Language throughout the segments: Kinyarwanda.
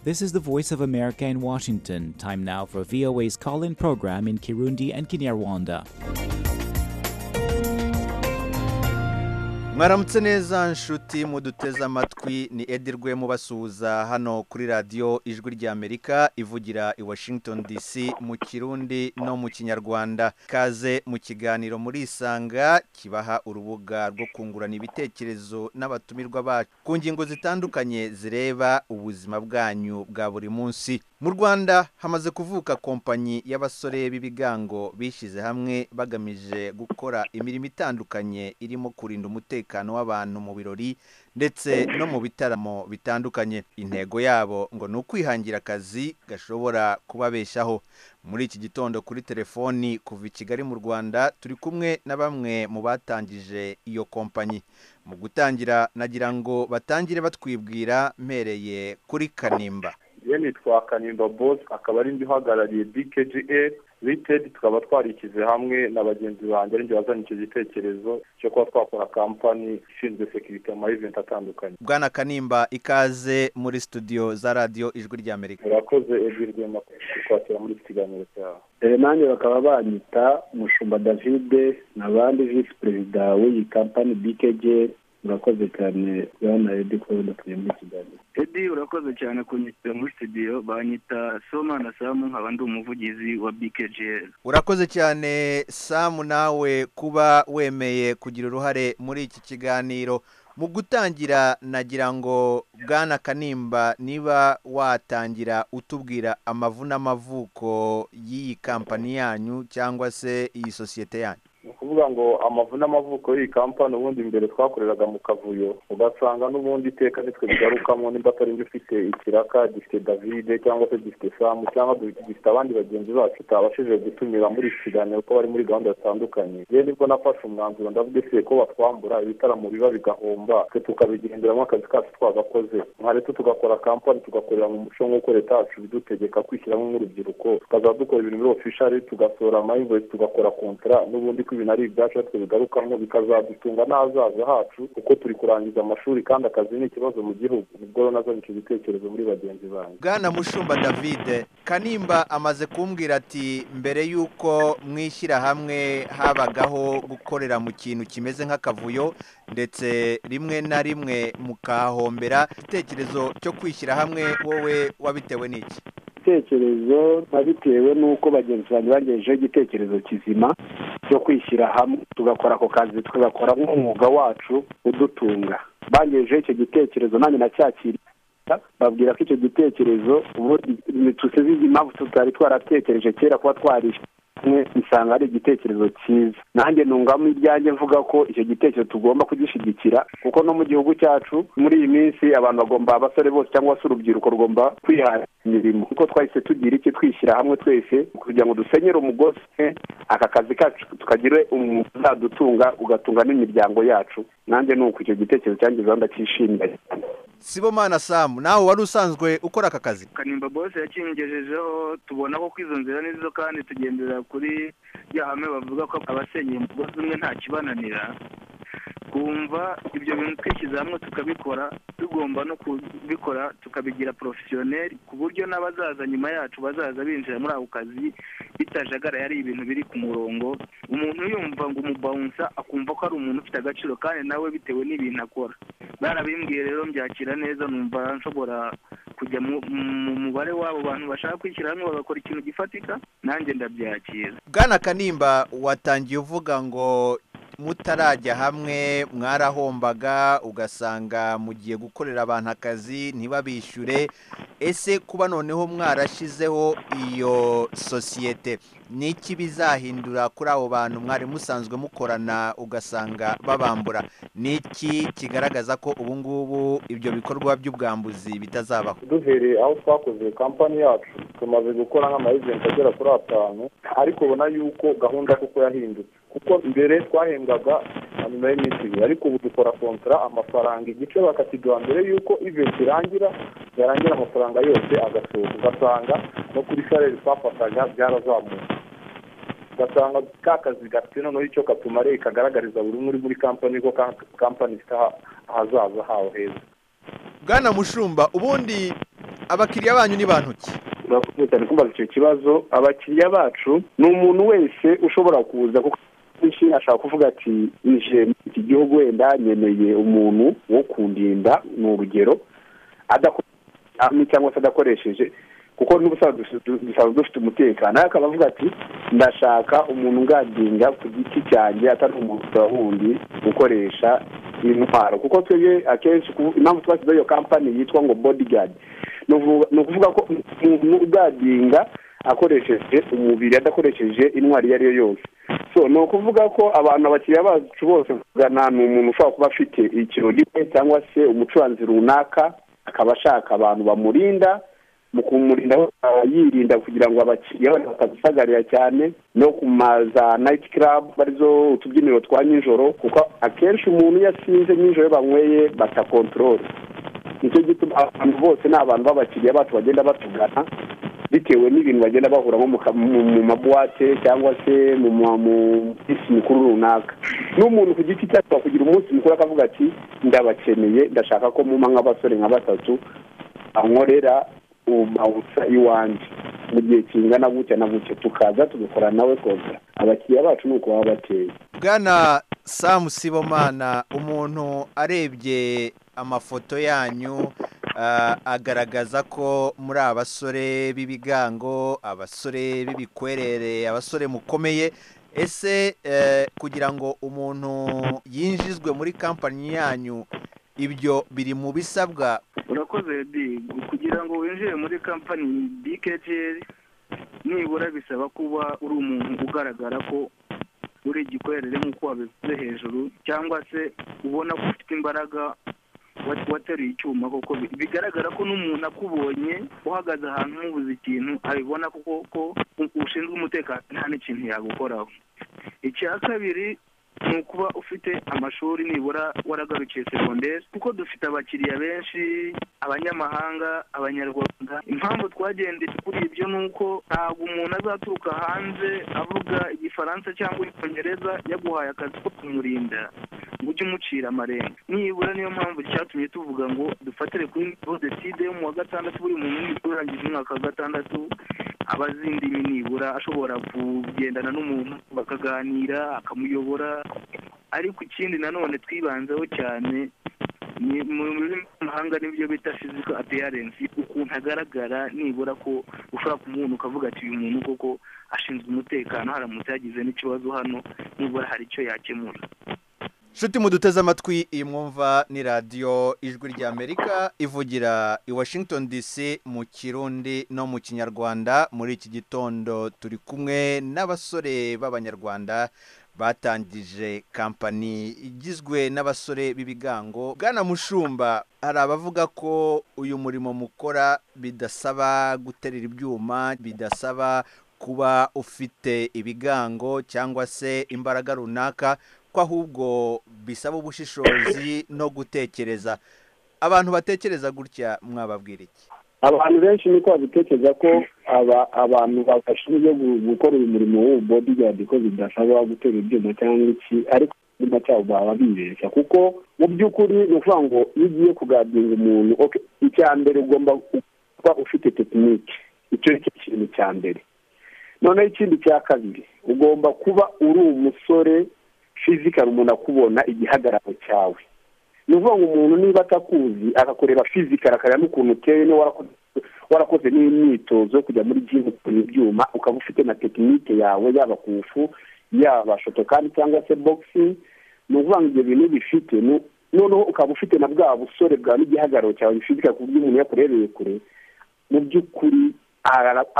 This is the Voice of America in Washington. Time now for VOA's call in program in Kirundi and Kinyarwanda. mwaramutse neza nshuti muduteze amatwi ni edirwe mubasuhuza hano kuri radiyo ijwi ry'amerika ivugira i washington dc mu kirundi no mu kinyarwanda kaze mu kiganiro muri isanga kibaha urubuga rwo kungurana ibitekerezo n'abatumirwa bacu ku ngingo zitandukanye zireba ubuzima bwanyu bwa buri munsi mu rwanda hamaze kuvuka kompanyi y'abasore b'ibigango bishyize hamwe bagamije gukora imirimo itandukanye irimo kurinda umutekano w'abantu mu birori ndetse no mu bitaramo bitandukanye intego yabo ngo ni ukwihangira akazi gashobora kubabeshaho muri iki gitondo kuri telefoni kuva i kigali mu rwanda turi kumwe na bamwe mu batangije iyo kompanyi mu gutangira nagira ngo batangire batwibwira mpereye kuri kanimba yeni twa kanimba bose akaba ari ndi uhagarariye bkga litedi tukaba twarishyize hamwe na bagenzi banjye arinjye wazanye icyo gitekerezo cyo kuba twakora kampani ishinzwe sekiriti amaheventi atandukanye bwana kanimba ikaze muri studio za radiyo ijwi ry'amerika murakoze ebyiri kwakira muri iki kiganiro cyawe nanjye bakaba banyita mushumba davide n'abandi visi perezida w'iyi kampani bkga urakoze cyane bwana edi kuba udatuye muri kigali edi urakoze cyane kunyitira muri studio banyita soma na samu nkaba ndi umuvugizi wa bkgl urakoze cyane samu nawe kuba wemeye kugira uruhare muri iki kiganiro mu gutangira nagira ngo bwana kanimba niba watangira utubwira amavuko y'iyi kampani yanyu cyangwa se iyi sosiyete yanyu ni ukuvuga ngo amavu n'amavuko y'iyi kampani ubundi mbere twakoreraga mu kavuyo ugasanga n'ubundi iteka nitwe bigarukamo nimba atari njye ufite ikiraka gifite davide cyangwa se gifite samu cyangwa gifite abandi bagenzi bacu utabashije gutumira muri iki kiganiro kuko bari muri gahunda zitandukanye yewe nibwo nafashe umwanzuro ndavuga ese ko batwambura ibitaramo biba bigahomba twe tukabigenderamo akazi kacu twagakoze nka leta tugakora kampani tugakorera mu muco nk'uko leta yacu bidutegeka kwishyiramo nk'urubyiruko tukazaba dukora ibintu muri ofishari tugasohora amayinvoyisi tugakora kontara n'ubundi ibintu ari ibyacu twe bigarukamo bikazadutunga n'ahazaza hacu kuko turi kurangiza amashuri kandi akazi ni ikibazo mu gihugu nibwo nazanye icyo gitekerezo muri bagenzi banyu bwana mushumba davide kanimba amaze kumbwira ati mbere y'uko mwishyirahamwe habagaho gukorera mu kintu kimeze nk'akavuyo ndetse rimwe na rimwe mukahombera igitekerezo cyo kwishyira hamwe wowe wabitewe n'iki igitekerezo bitewe n'uko bagenzi banjye bagejejeho igitekerezo kizima cyo kwishyira hamwe tugakora ako kazi tugakora nk'umwuga wacu udutunga bagejejeho icyo gitekerezo nanjye nacyakiriye babwira ko icyo gitekerezo tusize impamvu tutari twaratekereje kera kuba twarishyura hamwe usanga ari igitekerezo cyiza nanjye ntungamo ibyanjye mvuga ko icyo gitekerezo tugomba kugishyigikira kuko no mu gihugu cyacu muri iyi minsi abantu bagomba abasore bose cyangwa se urubyiruko rugomba kwihangira imirimo kuko twahise tugira iki twishyira hamwe twese kugira ngo dusenyere umugozi aka kazi kacu tukagire umuntu uzadutunga ugatunga n'imiryango yacu nanjye ni uko icyo gitekerezo cyangiza ndacyishimira cyane sibomana samu nawe wari usanzwe ukora aka kazi kanimba bose yakingejejeho tubona ko kwizo nzira nizo kandi tugendera kuri ya hame bavuga ko abasenyeye umugozi umwe nta kibananira twumva ibyo bintu twishyize hamwe tukabikora tugomba no kubikora tukabigira porofesiyoneri ku buryo n'abazaza nyuma yacu bazaza binjira muri ako kazi bitajagara ari ibintu biri ku murongo umuntu yumva ngo umubawunsa akumva ko ari umuntu ufite agaciro kandi nawe bitewe n'ibintu akora barabimbwiye rero mbyakira neza numva nshobora kujya mu mubare w'abo bantu bashaka kwishyira hamwe bagakora ikintu gifatika nanjye ndabyakira bwana kanimba watangiye uvuga ngo mutarajya hamwe mwarahombaga ugasanga mugiye gukorera abantu akazi ntibabishyure ese kuba noneho mwarashyizeho iyo sosiyete ni iki bizahindura kuri abo bantu mwari musanzwe mukorana ugasanga babambura ni iki kigaragaza ko ubu ngubu ibyo bikorwa by'ubwambuzi bitazabaho duhereye aho twakoze kampani yacu tumaze gukora nk'amayegenti agera kuri atanu ariko ubona yuko gahunda kuko yahindutse kuko mbere twahembwaga nyuma y'iminsi ibiri ariko ubu dukora kontara amafaranga igice bakakiguha mbere y'uko iventi irangira yarangira amafaranga yose agasohoka ugasanga no kuri sareri twafataga byarazamutse ugasanga ka kazi gafite noneho icyo katumareye kagaragariza buri umwe uri muri kampani ko kampani ifite ahazaza haho heza bwana mushumba ubundi abakiriya banyu ni bantu ki turakomeye cyane kumbaza icyo kibazo abakiriya bacu ni umuntu wese ushobora kuza kuko benshi ashaka kuvuga ati ije muri iki gihugu wenda nkeneye umuntu wo kundinda ni urugero adakoresheje cyangwa se adakoresheje kuko n'ubusanzwe dusanzwe dufite umutekano ariko akaba avuga ati ndashaka umuntu ungandinga ku giti cyanjye atari umuntu wundi ukoresha intwaro kuko twebwe akenshi impamvu twashyizeho iyo kampani yitwa ngo bodigadi ni ukuvuga ko umuntu ugadinga akoresheje umubiri adakoresheje intwari iyo ari yo yose so ni ukuvuga ko abantu abakiriya bacu bose kugana ni umuntu ushobora kuba afite ikirori cyangwa se umucuranzi runaka akaba ashaka abantu bamurinda mu kumurinda yirinda kugira ngo abakiriya batadusagarira cyane no ku maza nayiti karabu arizo utubyiniro twa nijoro kuko akenshi umuntu iyo asinze nijoro banyweye batakontorore nicyo gituma abantu bose ni abantu b'abakiriya bacu bagenda batugana bitewe n'ibintu bagenda bahuramo mu mabuwate cyangwa se mu minsi mikuru runaka n'umuntu ku giti cye ashobora kugira umunsi mukuru akavuga ati ndabakeneye ndashaka ko muma nk'abasore nka batatu bankorera bawuca iwanjye mu gihe kingana gutya na gutya tukaza tugakora nawe koza abakiriya bacu ni uko baba bateye bwana samu sibomana umuntu arebye amafoto yanyu agaragaza ko muri abasore b'ibigango abasore b'ibikwerere abasore mukomeye ese kugira ngo umuntu yinjizwe muri kampani yanyu ibyo biri mu bisabwa urakoze kugira ngo winjire muri kampani bikeceri nibura bisaba kuba uri umuntu ugaragara ko uri igikwerere nk'uko wabivuze hejuru cyangwa se ubona ko ufite imbaraga wateruye icyuma koko bigaragara ko n'umuntu akubonye uhagaze ahantu ntubuze ikintu abibona kuko ko ushinzwe umutekano nta n'ikintu yagukoraho icya kabiri ni ukuba ufite amashuri nibura waragarukiye segonderi kuko dufite abakiriya benshi abanyamahanga abanyarwanda impamvu twagendeye kuri ibyo ni uko ntabwo umuntu azaturuka hanze avuga igifaransa cyangwa icyongereza yaguhaye akazi ko kumurinda ngo ujye umucira amarenga nibura niyo mpamvu cyatumye tuvuga ngo dufatire kuri bodeside yo mu wa gatandatu buri muntu nibura urangije umwaka wa gatandatu aba azi indimi nibura ashobora kugendana n'umuntu bakaganira akamuyobora ariko ikindi nanone twibanzeho cyane ni mu rurimi rw'amahanga n'ibyo bita fiziko apeyarensi ukuntu agaragara nibura ko ushobora kumubona ukavuga ati uyu muntu koko ashinzwe umutekano haramutse yagize n'ikibazo hano nibura hari icyo yakemura Shuti muduteze amatwi iyi mwumva ni radiyo ijwi ry'amerika ivugira i washington dc mu kirundi no mu kinyarwanda muri iki gitondo turi kumwe n'abasore b'abanyarwanda batangije kampani igizwe n'abasore b'ibigango bwana mushumba hari abavuga ko uyu murimo mukora bidasaba guterera ibyuma bidasaba kuba ufite ibigango cyangwa se imbaraga runaka ko ahubwo bisaba ubushishozi no gutekereza abantu batekereza gutya mwababwira iki abantu benshi niko babitekereza ko abantu babashinzwe gukora uyu murimo w'ububodi ko bidasaba gutera ibyuma cyangwa iki ariko icyuma cyabo baba bibeshya kuko mu by'ukuri ni ukuvuga ngo iyo ugiye kugadinga umuntu icya mbere ugomba kuba ufite tekinike icyo ni cyo kintu cya mbere noneho ikindi cya kabiri ugomba kuba uri umusore fizikari umuntu akubona igihagararo cyawe ni ukuvuga ngo umuntu niba atakuzi akakureba fizikari akareba n'ukuntu uteye warakoze n'imyitozo yo kujya muri jimu ukora ibyuma ukaba ufite na tekinike yawe yaba kufu yaba shotokani cyangwa se bogisi ni ukuvuga ngo ibyo bintu bifite noneho ukaba ufite na bwa busore bwawe n'igihagararo cyawe fizikari ku buryo umuntu yakurebeye kure mu by'ukuri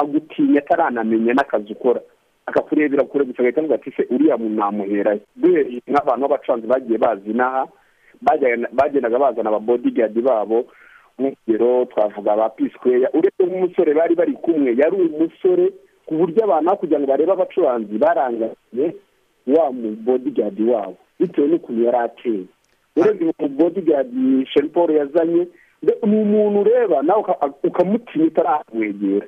agutinya ataranamenya n'akazi ukora akakurebera kure gusa agahita avuga ati se uriya muntu namuherayo duhereye nk'abantu b'abacuranzi bagiye bazi inaha bagendaga bazana ababodigadi babo nk'urugero twavuga ba pisikweya uretse nk'umusore bari bari kumwe yari umusore ku buryo abantu kugira ngo barebe abacuranzi barangariye wa mubodigadi wabo bitewe n'ukuntu yari ateye uretse umubodigadi sheri paul yazanye ni umuntu ureba nawe ukamutinya utarakwegera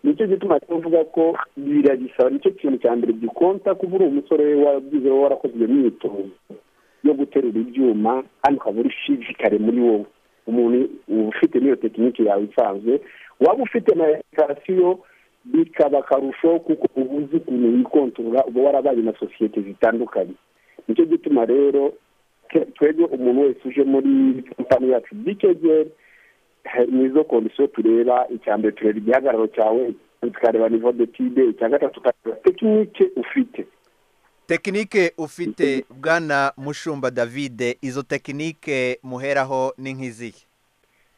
nicyo gituma tuvuga ko biragisaba nicyo kintu cya mbere gikonta kuba uri umusore wabyize warakoze iyo myitozo yo guterura ibyuma kandi ukaba uri fizikare muri wowe umuntu uba ufite n'iyo tekinike yawe isanzwe waba ufite na esikarasiyo bikaba akarusho kuko uba uzi ukuntu wikontorora uba warabaye na sosiyete zitandukanye nicyo gituma rero twebwe umuntu wese uje muri kampani yacu bikegeri ni izo kondisiyo tureba icya mbere tureba igihagararo cyawe tukareba nivo detide icya gatatu tukareba tekinike ufite tekinike ufite bwana mushumba davide izo tekinike muheraho ni nk'izihe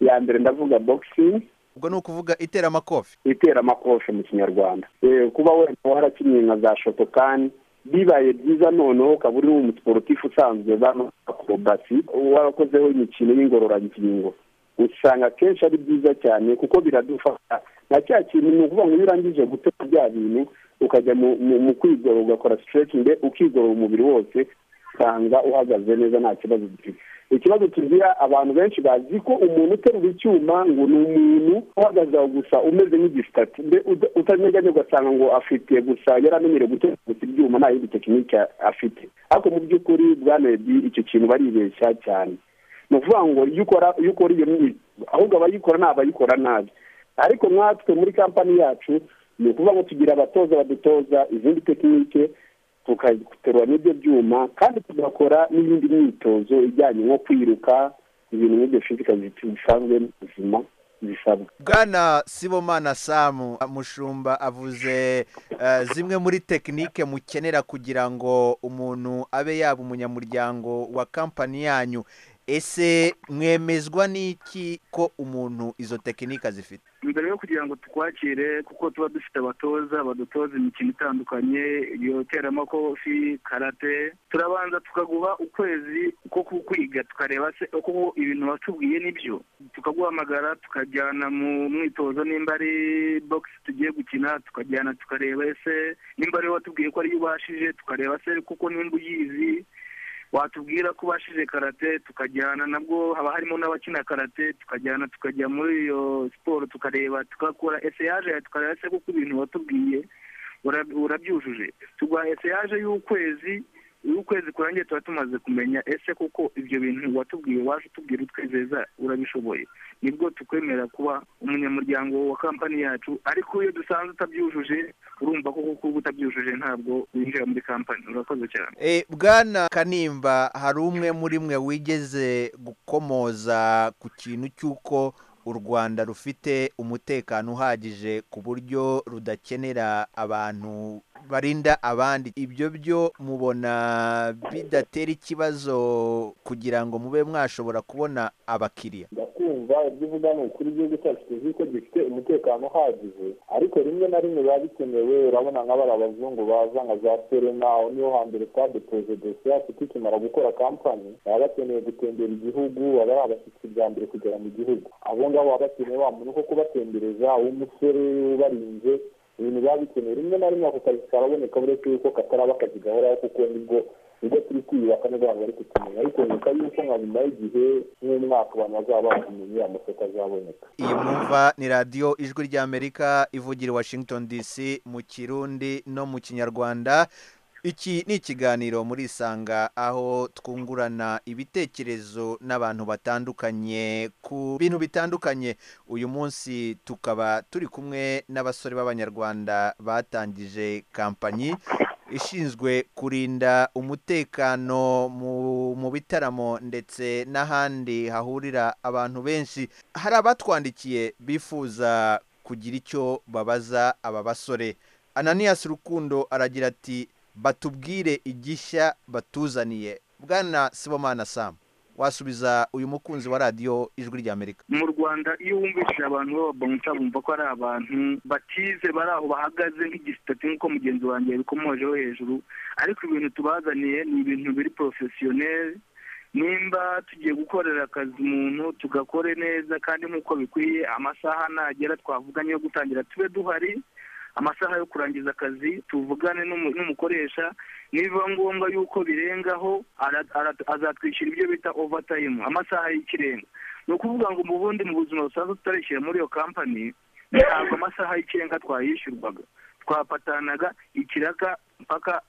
ya mbere ndavuga boxing ubwo ni ukuvuga iteramakofe itera amakofe mu kinyarwanda Eh, kuba wenda warakinnye nka za shotokani bibaye byiza noneho ukaba uri umusiporutifu usanzwe bano akorobasi warakozeho imikino y'ingororangingo usanga akenshi ari byiza cyane kuko biradufasha na cya kintu ni ukuvuga ngo iyo urangije gutema bya bintu ukajya mu- mu- mu kwigorora ugakora sitirekingi ukigorora umubiri wose usanga uhagaze neza nta kibazo ufite ikibazo tugira abantu benshi bazi ko umuntu uterura icyuma ngo ni umuntu uhagaze aho gusa umeze nk'igisitati mbe uta- utanyeganye ugasanga ngo afite gusa yaramenyereye guterura gusa ibyuma nta yindi tekinike afite ariko mu by'ukuri bwana Eddy icyo kintu baribeshya cyane ni ukuvuga ngo iyo ukora iyo ukora iyo myitozo ahubwo abayikora ni abayikora nabi ariko nkatwe muri kampani yacu ni ukuvuga ngo tugira abatoza badutoza izindi tekinike tukaterura n'ibyo byuma kandi tugakora n'iyindi myitozo ijyanye nko kwiruka ibintu nk'ibyo fizika bisanzwe mu buzima bisabwa bwana sibomana samu mushumba avuze eh, zimwe muri tekinike mukenera kugira ngo umuntu abe yaba umunyamuryango wa kampani yanyu ese mwemezwa n'iki ko umuntu izo tekinike azifite mbere yo kugira ngo tukwakire kuko tuba dufite abatoza badutoza imikino itandukanye iyo teramakofi karate turabanza tukaguha ukwezi ko kukwiga tukareba se uko ibintu watubwiye nibyo tukaguhamagara tukajyana mu mwitozo nimba ari bogisi tugiye gukina tukajyana tukareba ese nimba ari watubwiye ko ariyo ubashije tukareba se kuko nimba uyizi watubwira ko ubashije karate tukajyana nabwo haba harimo n'abakina karate tukajyana tukajya muri iyo siporo tukareba tugakora eseyaje yawe tukareba se kuko ibintu watubwiye ura- urabyujuje tuguha eseyaje y'ukwezi iyo ukwezi kurangiye tuba tumaze kumenya ese koko ibyo bintu watubwiye waje utubwira utwizeza urabishoboye nibwo tukwemera kuba umunyamuryango wa kampani yacu ariko iyo dusanze utabyujuje urumva ko kuko uba utabyujuje ntabwo winjira muri kampani urakoze cyane Eh, bwana kanimba hari umwe muri mwe wigeze gukomoza ku kintu cy'uko u rwanda rufite umutekano uhagije ku buryo rudakenera abantu barinda abandi ibyo byo mubona bidatera ikibazo kugira ngo mube mwashobora kubona abakiriya ndakumva ibyo uvuga ni ukuri igihugu cyacu tuzi ko gifite umutekano uhagije ariko rimwe na rimwe biba bikenewe urabona nka bari abazungu baza nka za serena aho niho hambere twadepoje dosiye yacu tukimara gukora kampani baba bakeneye gutembera igihugu baba ari abashyitsi bwa mbere kugera mu gihugu abo ngabo baba bakeneye wa muntu ko kubatembereza uw'umusore ubarinze ibintu biba bikenewe rimwe na rimwe ako kazi karaboneka uretse yuko kataraba akazi gahoraho kuko nibwo nibwo turi kwiyubaka nibwo abantu bari kutumenya ariko nyuma y'uko nka nyuma y'igihe nk'umwaka abantu bazaba bakumenye amasoko azaboneka iyi mwumva ni radiyo ijwi ry'amerika ivugira i washington dc mu kirundi no mu kinyarwanda iki ni ikiganiro muri isanga aho twungurana ibitekerezo n'abantu batandukanye ku bintu bitandukanye uyu munsi tukaba turi kumwe n'abasore b'abanyarwanda batangije kampanyi ishinzwe kurinda umutekano mu, mu bitaramo ndetse n'ahandi hahurira abantu benshi hari abatwandikiye bifuza kugira icyo babaza aba basore ananiyasi rukundo aragira ati batubwire igishya batuzaniye bwana sibomana samu wasubiza uyu mukunzi wa radiyo ijwi ry'amerika mu rwanda iyo wumvishije abantu b'ababanguta bumva ko ari abantu batize bari aho bahagaze nk'igisitati nk'uko mugenzi wanjye yabikomojeho hejuru ariko ibintu tubazaniye ni ibintu biri porofesiyoneri nimba tugiye gukorera akazi umuntu tugakore neza kandi nk'uko bikwiye amasaha nagera twavuganye yo gutangira tube duhari amasaha yo kurangiza akazi tuvugane n'umu- n'umukoresha niba ngombwa yuko birengaho ara- ara- azatwishyura ibyo bita overtime amasaha y'ikirenga ni ukuvuga ngo mu bundi mu buzima busanzwe tutarishyira muri iyo kampani ntabwo amasaha y'ikirenga twayishyurwaga twapatanaga ikiraka mpaka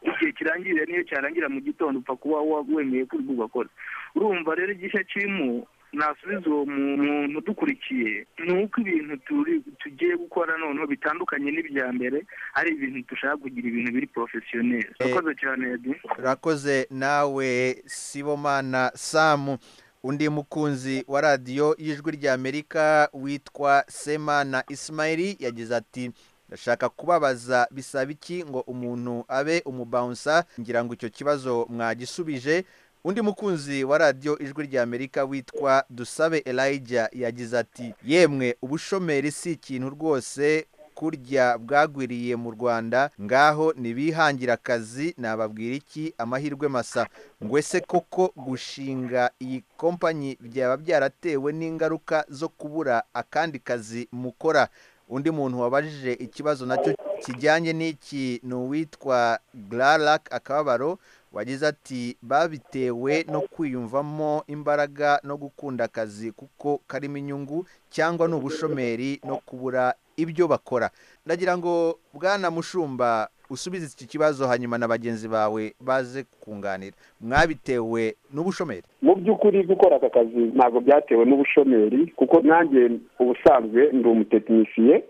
igihe kirangirira niyo cyarangira mu gitondo upfa kuba wa- wemeye ko uri bugakora urumva rero igishya kirimo nasubiza uwo muntu udukurikiye ni uko ibintu turi tugiye gukora noneho bitandukanye n'ibya mbere ari ibintu dushaka kugira ibintu biri porofesiyoneri urakoze cyane Eddie. urakoze nawe sibomana samu undi mukunzi wa radiyo y'ijwi ry'amerika witwa semana isimayiri yagize ati ndashaka kubabaza bisaba iki ngo umuntu abe umubawunsa ngira ngo icyo kibazo mwagisubije undi mukunzi wa radiyo ijwi ry'amerika witwa dusabe elijah yagize ati yemwe ubushomeri si ikintu rwose kurya bwagwiriye mu rwanda ngaho ntibihangira akazi nababwira iki amahirwe masa ngwe se koko gushinga iyi kompanyi byaba byaratewe n'ingaruka zo kubura akandi kazi mukora undi muntu wabajije ikibazo nacyo kijyanye n'iki ni uwitwa gararac akababaro wagize ati babitewe no kwiyumvamo imbaraga no gukunda akazi kuko karimo inyungu cyangwa ni ubushomeri no kubura ibyo bakora ndagira ngo bwana mushumba usubize iki kibazo hanyuma na bagenzi bawe baze kunganira mwabitewe n'ubushomeri mu by'ukuri gukora aka kazi ntabwo byatewe n'ubushomeri kuko nanjye ubusanzwe ndi umutekinisiye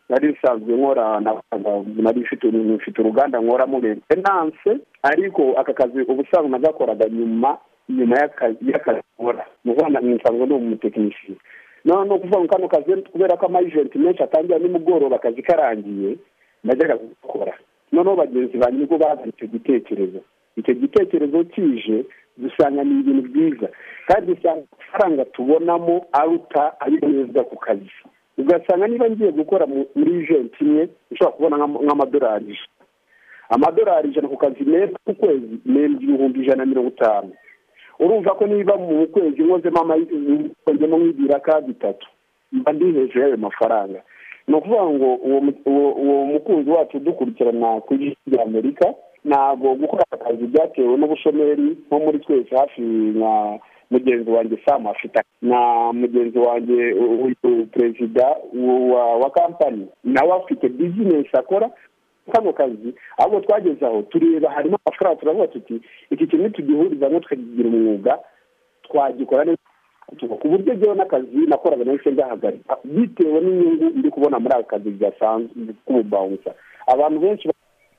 nari nsanzwe nkora nari mfite uruganda nkoramo renanse ariko aka kazi ubusanzwe nagakoraga nyuma nyuma y'akazi nkora nsanzwe ndi umutekinisiye noneho ni ukuvuga ngo kano kazi kubera ko amayijenti menshi atangira nimugoroba akazi karangiye najyaga gukora noneho bagenzi banjye nibwo bazanye icyo gitekerezo icyo gitekerezo kije dusanga ni ibintu byiza kandi dusanga amafaranga tubonamo aruta ayo neza ku kazi ugasanga niba ngiye gukora muri ijenti imwe ushobora kubona nk'amadolari ijana amadolari ijana ku kazi meza ku kwezi meza ibihumbi ijana na mirongo itanu urumva ko niba mu kwezi nkozemo nkozemo nk'ibiraka bitatu mba ndi hejuru y'ayo mafaranga ni ukuvuga ngo uwo mukunzi wacu udukurikirana ku ijwi ry'amerika ntabwo gukora aka kazi byatewe n'ubushomeri nko muri twese hafi nka mugenzi wanjye samu afite na mugenzi wanjye perezida wa kampani nawe afite bizinesi akora kano kazi ahubwo twageze aho tureba harimo amafaranga turavuga tuti iki kintu tugihuriza ngo tukagira umwuga twagikora neza ku buryo njyewe n'akazi nakoraga nahise ngahagarika bitewe n'inyungu ndi kubona muri aka kazi gasanzwe k'ububawunsa abantu benshi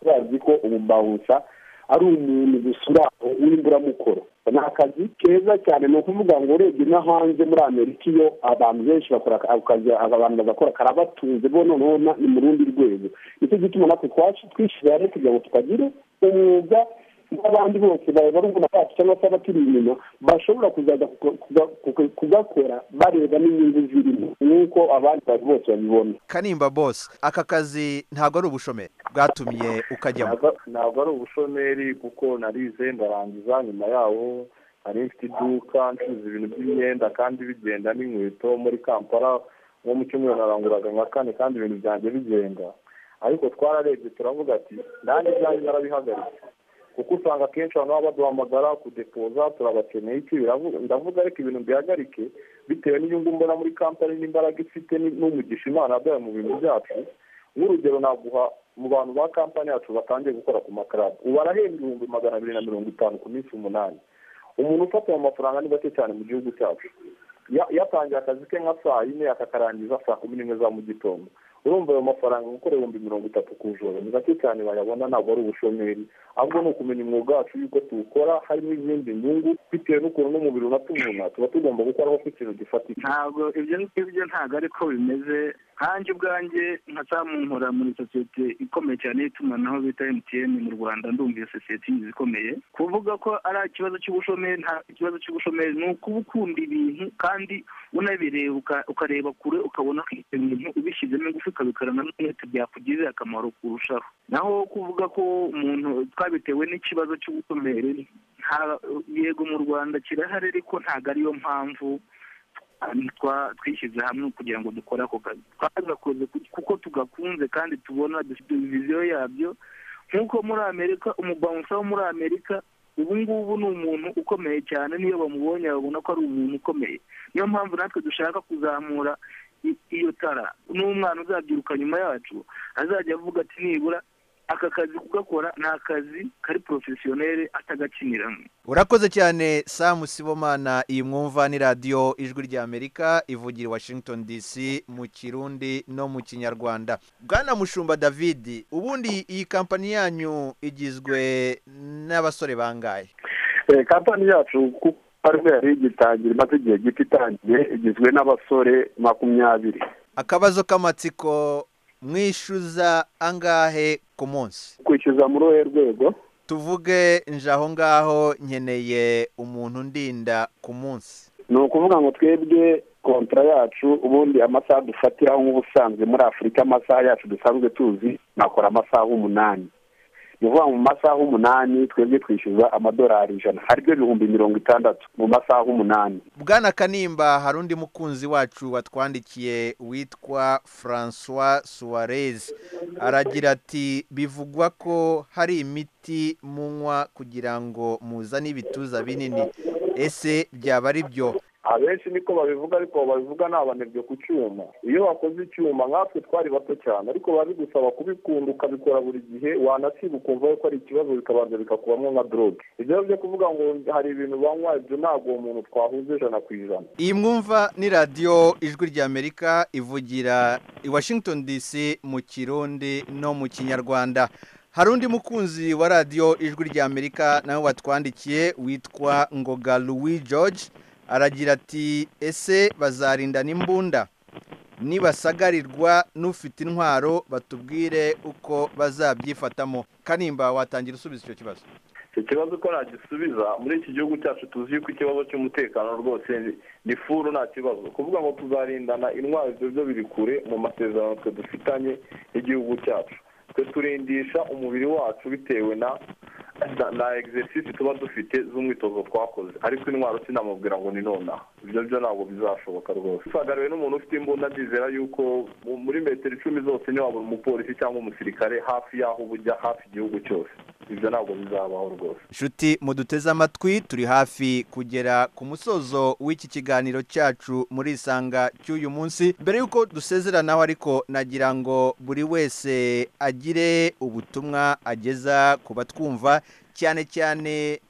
bazi ko ububawunsa ari umuntu gusa uri aho w'imburamukoro ni akazi keza cyane ni ukuvuga ngo urebye no hanze muri amerika iyo abantu benshi bakora akazi abantu bagakora karabatunze bo noneho ni mu rundi rwego nicyo gituma natwe twacu twishyira rero kugira ngo tukagire umwuga n'abandi bose bareba ruguru bacu cyangwa se abaturi inyuma bashobora kuzaza kugakora bareba n'inyungu zirimo nk'uko abandi bantu bose babibona kanimba bose aka kazi ntabwo ari ubushomeri bwatumye ukajyamo Ntabwo- ntabwo ari ubushomeri kuko narize ndarangiza nyuma yaho nari mfite iduka ncuruza ibintu by'imyenda kandi bigenda n'inkweto muri kampala nko mu cyumweru naranguraga nka kane kandi ibintu byanjye bigenda ariko twararebye turavuga ati nanjye ibyanjye narabihagaritse kuko usanga akenshi abantu baba baduhamagara kudepoza turabakeneye iki Biravu- ndavuga ariko ibintu bihagarike bitewe n'inyungu mbona muri kampani n'imbaraga ifite ni- n'umugisha imana yaduhaye mu bintu byacu nk'urugero naguha mu bantu ba kampani yacu batangiye gukora ku makarade ubu arahembwa ibihumbi magana abiri na mirongo itanu ku minsi umunani umuntu ufata ayo mafaranga ni gake cyane mu gihugu cyacu Ya- yatangiye akazi ke nka saa yine akakarangiza saa kumi n'imwe za mu gitondo urumva ayo mafaranga gukora ibihumbi mirongo itatu ku joro ni gake cyane bayabona ntabwo ari ubushomeri ahubwo ni ukumenya umwuga wacu yuko tuwukora harimo izindi nyungu bitewe n'ukuntu n'umubiri unatumuna tuba tugomba gukoraho ku kintu gifatika ntabwo ibyo ngibyo ntabwo ariko bimeze nkanjye ubwanjye nka samunkora muri sosiyete ikomeye cyane y'itumanaho bita MTN mu Rwanda ndumva iyo sosiyete inyizi ikomeye kuvuga ko ari ikibazo cy'ubushomeri nta ikibazo cy'ubushomeri ni ukuba ukunda ibintu kandi unabireba uka- ukareba kure ukabona ko ibyo bintu ubishyizemo ingufu ukabikorana n'umwete byakugize akamaro kurushaho naho kuvuga ko umuntu twabitewe n'ikibazo cy'ubushomeri nta- yego mu Rwanda kirahari ariko ntabwo ariyo mpamvu twa- twishyize hamwe kugira ngo dukore ako kazi twagakoze ku- kuko tugakunze kandi tubona dufite viziyo yabyo nk'uko muri amerika umubawunsa wo muri amerika ubu ngubu ni umuntu ukomeye cyane niyo bamubonye babona ko ari umuntu ukomeye niyo mpamvu natwe dushaka kuzamura i- iyo tara n'umwana uzabyiruka nyuma yacu azajya avuga ati nibura aka kazi kugakora ni akazi kari porofesiyoneri atagakiniramo urakoze cyane samu sibomana iyi mwumva ni radiyo ijwi ry'amerika ivugira i washington dc mu kirundi no mu kinyarwanda bwana mushumba david ubundi iyi kampani yanyu igizwe n'abasore bangahe kampani yacu kuko ariho yari igitangira imaze igihe gito itangiye igizwe n'abasore makumyabiri akabazo k'amatsiko mwishyuza angahe ku munsi kwishyuza muri uruhe rwego tuvuge nje aho ngaho nkeneye umuntu ndinda ku munsi ni ukuvuga ngo twebwe kontara yacu ubundi amasaha dufatiraho nk'ubusanzwe muri afurika amasaha yacu dusanzwe tuzi nakora amasaha umunani ni ukuvuga mu masaha umunani twebwe twishyuza amadolari ijana aribyo ibihumbi mirongo itandatu mu masaha umunani bwana kanimba hari undi mukunzi wacu watwandikiye witwa francois suwarez aragira ati bivugwa ko hari imiti munywa kugira ngo muzane ibituza binini ese byaba ari byo abenshi niko babivuga ariko babivuga ni abanebwe ku cyuma iyo wakoze icyuma nkatwe twari bato cyane ariko biba bigusaba kubikunda ukabikora buri gihe wanasiba ukumva yuko ari ikibazo bikabanza bikakubamo nka doroge ibyo byo kuvuga ngo hari ibintu banywa ibyo ntabwo uwo muntu twahuza ijana ku ijana iyi mwumva ni radiyo ijwi ry'amerika ivugira i washington dc mu kirundi no mu kinyarwanda hari undi mukunzi wa radiyo ijwi ry'amerika nawe watwandikiye witwa ngoga louis george aragira ati ese bazarinda n'imbunda nibasagarirwa n'ufite intwaro batubwire uko bazabyifatamo kanimba watangira usubiza icyo kibazo icyo kibazo ko nagisubiza muri iki gihugu cyacu tuzi yuko ikibazo cy'umutekano rwose ni furu nta kibazo kuvuga ngo tuzarindana intwaro ibyo byo biri kure mu masezerano twe dufitanye n'igihugu cyacu twe turindisha umubiri wacu bitewe na na egisesisi tuba dufite z'umwitozo twakoze ariko intwaro sinamubwira ngo ni nonaha ibyo byo ntabwo bizashoboka rwose usagariwe n'umuntu ufite imbunda ndizera yuko muri metero icumi zose ntiwabura umupolisi cyangwa umusirikare hafi y'aho uba ujya hafi igihugu cyose ibyo ntabwo bizabaho rwose nshuti muduteze amatwi turi hafi kugera ku musozo w'iki kiganiro cyacu muri isanga cy'uyu munsi mbere y'uko dusezeranaho ariko nagira ngo buri wese agire ubutumwa ageza ku batwumva cyane cyane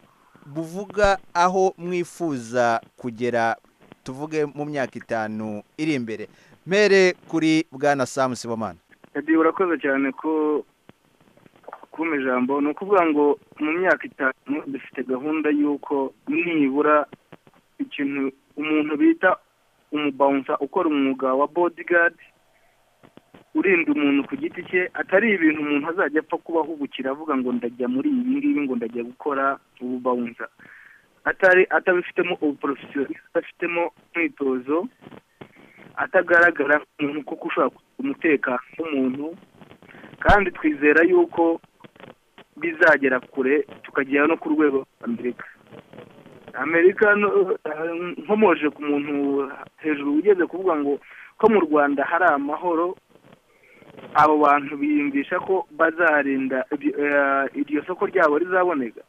buvuga aho mwifuza kugera tuvuge mu myaka itanu iri imbere mbere kuri bwana samu sibomana radiyo urakoze cyane ko kumpa ijambo ni ukuvuga ngo mu myaka itanu dufite gahunda y'uko nibura ikintu umuntu bita umubawunsa ukora umwuga wa bodigadi urinda umuntu ku giti cye atari ibintu umuntu azajya apfa kubahubukira avuga ngo ndajya muri ibi ngibi ngo ndajya gukora ububawunsa atari atabifitemo ubuporofesiyo adafitemo umwitozo atagaragara nk'umuntu kuko ushobora umutekano w'umuntu kandi twizera yuko bizagera kure tukagera no ku rwego rwa amerika amerika nkomoje ku muntu hejuru ugeze kuvuga ngo ko mu rwanda hari amahoro abo bantu biyumvisha ko bazarinda iryo soko ryabo rizaboneka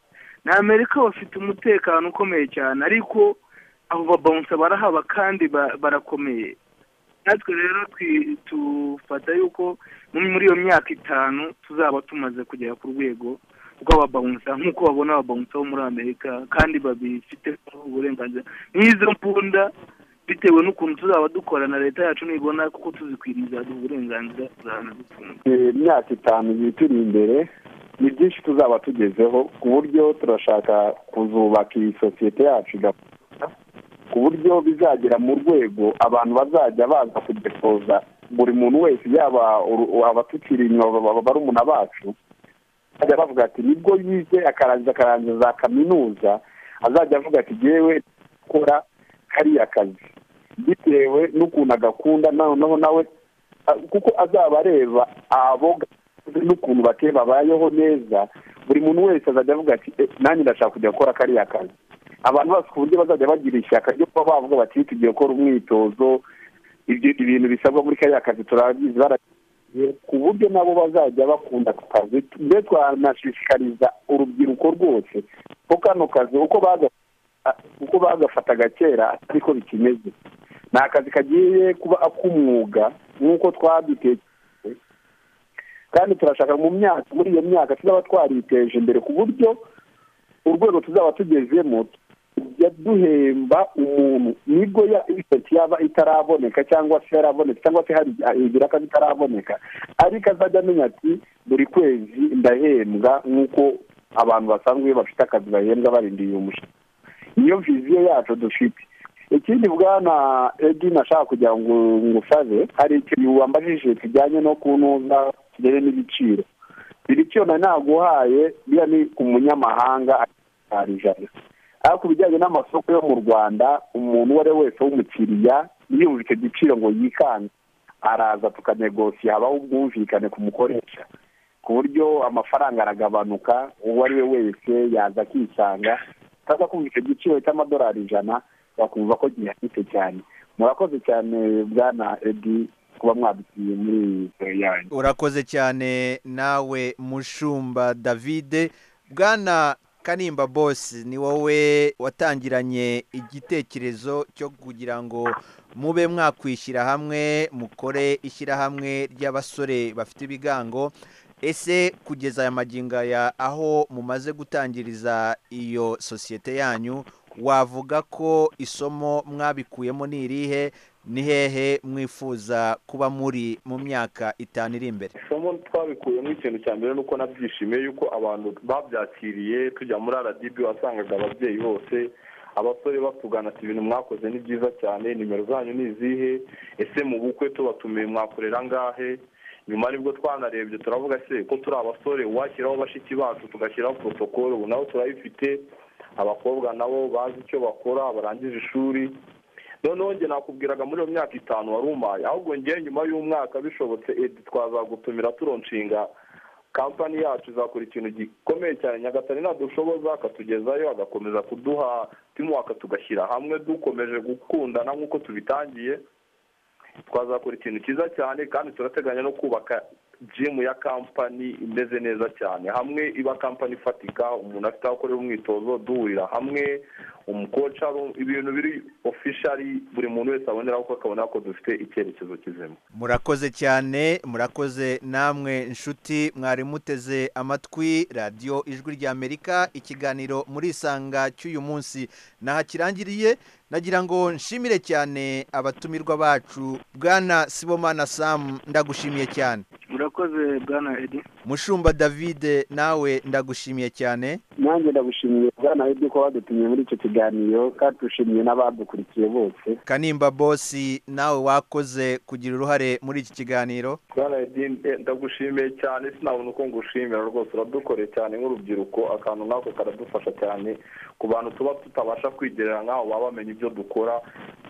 na amerika bafite umutekano ukomeye cyane ariko abo babawunsa barahaba kandi barakomeye natwe rero tufata yuko muri iyo myaka itanu tuzaba tumaze kugera ku rwego rw'ababawunsa nk'uko babona ababawunsa bo muri amerika kandi babifiteho uburenganzira n'izo mbunda bitewe n'ukuntu tuzaba dukora na leta yacu nibona kuko tuzikwiriye izaduha uburenganzira tuzabona dutunga imyaka itanu igihe turi imbere ni byinshi tuzaba tugezeho ku buryo turashaka kuzubaka iyi sosiyete yacu ku buryo bizagera mu rwego abantu bazajya baza kudepoza buri muntu wese yaba abatukiri inyuma barumuna bacu bajya bavuga ati nibwo yize akarangiza akarangiza za kaminuza azajya avuga ati yewe gukora kariya kazi bitewe n'ukuntu agakunda noneho nawe kuko azaba areba abo n'ukuntu bateye babayeho neza buri muntu wese azajya avuga ati nanjye ndashaka kujya gukora kariya kazi abantu bose ku buryo bazajya bagira ishyaka ryo kuba bavuga bati tugiye gukora umwitozo ibintu bisabwa muri kariya kazi turabizi baragiye ku buryo nabo bazajya bakunda ako kazi mbese twanashishikariza urubyiruko rwose ko kano kazi uko bagafataga kera ariko bikimeze ni akazi kagiye kuba ak'umwuga nk'uko twabitekereje kandi turashaka mu myaka muri iyo myaka tuzaba twariteje imbere ku buryo urwego tuzaba tugezemo duhemba umuntu nibwo iseti yaba itaraboneka cyangwa se yaraboneka cyangwa se hari ibiraka bitaraboneka ariko azajya amenya ati buri kwezi ndahembwa nk'uko abantu basanzwe bafite akazi bahembwa barindiriye umushinga niyo viziyo yacu dufite ikindi bwana edi nashaka kugira ngo ngusabe hari ikintu wambajije kijyanye no kunoza kijyanye n'ibiciro ibiciro nari naguhaye biriya ni ku munyamahanga ari ijana ariko ku bijyanye n'amasoko yo mu rwanda umuntu uwo ari we wese w'umukiriya yumva icyo giciro ngo yikange araza tukanegosiye habaho ubwumvikane ku mukoresha ku buryo amafaranga aragabanuka uwo ari we wese yaza akisanga ataza kumva icyo giciro cy'amadolari ijana bakumva ko gihagije cyane murakoze cyane bwana edi kuba mwadusiye muri iyi yanyu urakoze cyane nawe mushumba davide bwana kanimba bosi ni wowe watangiranye igitekerezo cyo kugira ngo mube mwakwishyira hamwe mukore ishyirahamwe ry'abasore bafite ibigango ese kugeza aya magingaya aho mumaze gutangiriza iyo sosiyete yanyu wavuga ko isomo mwabikuyemo ni irihe ni hehe mwifuza kuba muri mu myaka itanu iri imbere isomo twabikuyemo ikintu cya mbere ni uko nabyishimiye yuko abantu babyakiriye tujya muri rdb wasangaga ababyeyi bose abasore batugana ati ibintu mwakoze ni byiza cyane nimero zanyu ni izihe ese mu bukwe tubatumiye mwakorera angahe nyuma nibwo twanarebye turavuga se ko turi abasore washyiraho bashiki bacu tugashyiraho porotokolo ubu nabo turayifite abakobwa nabo bazi icyo bakora barangije ishuri noneho njye nakubwiraga muri iyo myaka itanu wari umaye ahubwo njyewe nyuma y'umwaka bishobotse edi twazagutumira turonshinga kampani yacu izakora ikintu gikomeye cyane nyagatare nadushoboza akatugezayo agakomeza kuduha timuwaka tugashyira hamwe dukomeje gukundana nk'uko tubitangiye twazakora ikintu cyiza cyane kandi turateganya no kubaka jimu ya kampani imeze neza cyane hamwe iba kampani ifatika umuntu afite aho akorera umwitozo duhurira hamwe umukoca ibintu biri ofishari buri muntu wese aboneraho ko akabona ko dufite icyerekezo kizima murakoze cyane murakoze namwe inshuti mwari muteze amatwi radiyo ijwi ry'amerika ikiganiro murisanga cy'uyu munsi nahakirangiriye nagira ngo nshimire cyane abatumirwa bacu bwana sibomana samu ndagushimiye cyane murakoze bwana edi mushumba davide nawe ndagushimiye cyane nanjye ndagushimiye bwana edi ko wadutumye muri icyo kiganiro kandi dushimiye n'abadukurikiye bose kanimba bosi nawe wakoze kugira uruhare muri iki kiganiro bwana edi ndagushimiye cyane sinabona uko ngushimira rwose uradukoreye cyane nk'urubyiruko akantu nk'ako karadufasha cyane ku bantu tuba tutabasha kwigerera nk'aho baba bamenya ibyo dukora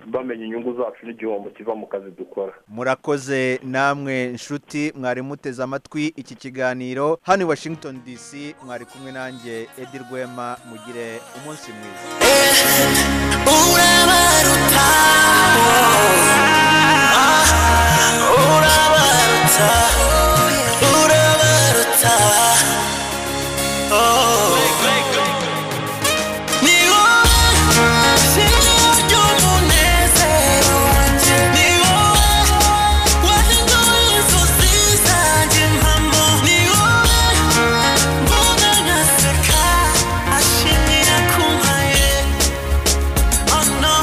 bamenya inyungu zacu n'igihombo kiva mu kazi dukora murakoze namwe nshuti mwari muteze amatwi iki kiganiro hano i washington dc mwari kumwe nanjye edi rwema mugire umunsi mwiza urabaruta urabaruta urabaruta ni wowe shingiro ry'umunezero wanjye ni wowe wahinduye inzozi zanjye impamo ni wowe mbona nkaseka ashimira kumpaye Oh no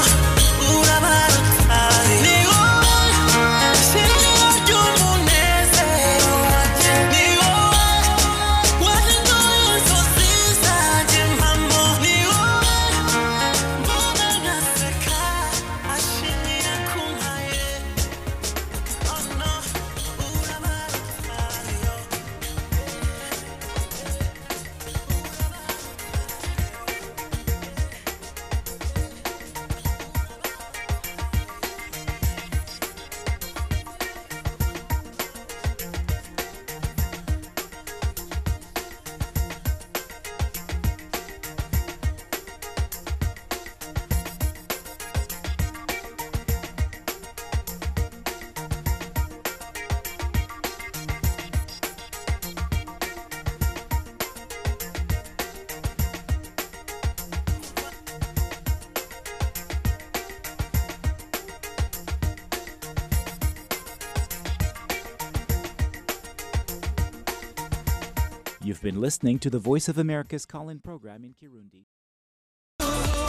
You've been listening to the Voice of America's call in program in Kirundi.